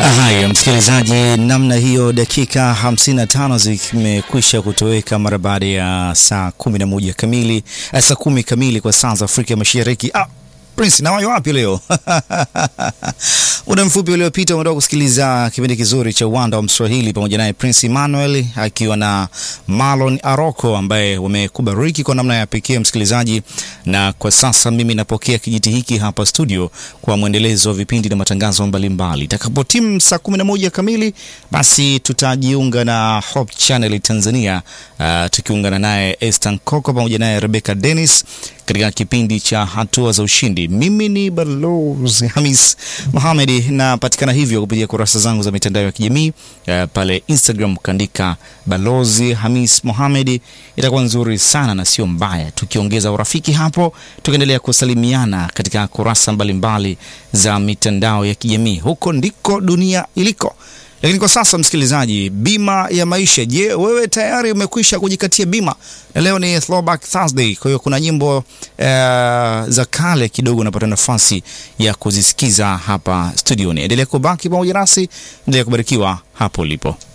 Haya msikilizaji, namna hiyo, dakika 55 zimekwisha kutoweka mara baada ya saa 11 kamili, saa kumi kamili kwa saa za Afrika Mashariki. Ah, Prince nawayo wapi leo? Muda mfupi uliopita umetoka kusikiliza kipindi kizuri cha uwanda wa Mswahili pamoja naye Prince Emmanuel akiwa na Marlon Aroko ambaye wamekubariki kwa namna ya pekee msikilizaji, na kwa sasa mimi napokea kijiti hiki hapa studio kwa mwendelezo wa vipindi na matangazo mbalimbali. Itakapotimu saa 11 kamili, basi tutajiunga na Hope Channel Tanzania, uh, tukiungana naye Estan Koko pamoja naye Rebecca Dennis katika kipindi cha hatua za ushindi. Mimi ni Balozi Hamis Mohamed, napatikana hivyo kupitia kurasa zangu za mitandao ya kijamii uh, pale Instagram ukaandika Balozi Hamis Mohamed, itakuwa nzuri sana na sio mbaya, tukiongeza urafiki hapo, tukiendelea kusalimiana katika kurasa mbalimbali za mitandao ya kijamii. Huko ndiko dunia iliko. Lakini kwa sasa msikilizaji, bima ya maisha. Je, wewe tayari umekwisha kujikatia bima? Na leo ni Throwback Thursday, kwa hiyo kuna nyimbo uh, za kale kidogo unapata nafasi ya kuzisikiza hapa studioni. Endelea kubaki pamoja nasi, endelea kubarikiwa hapo ulipo.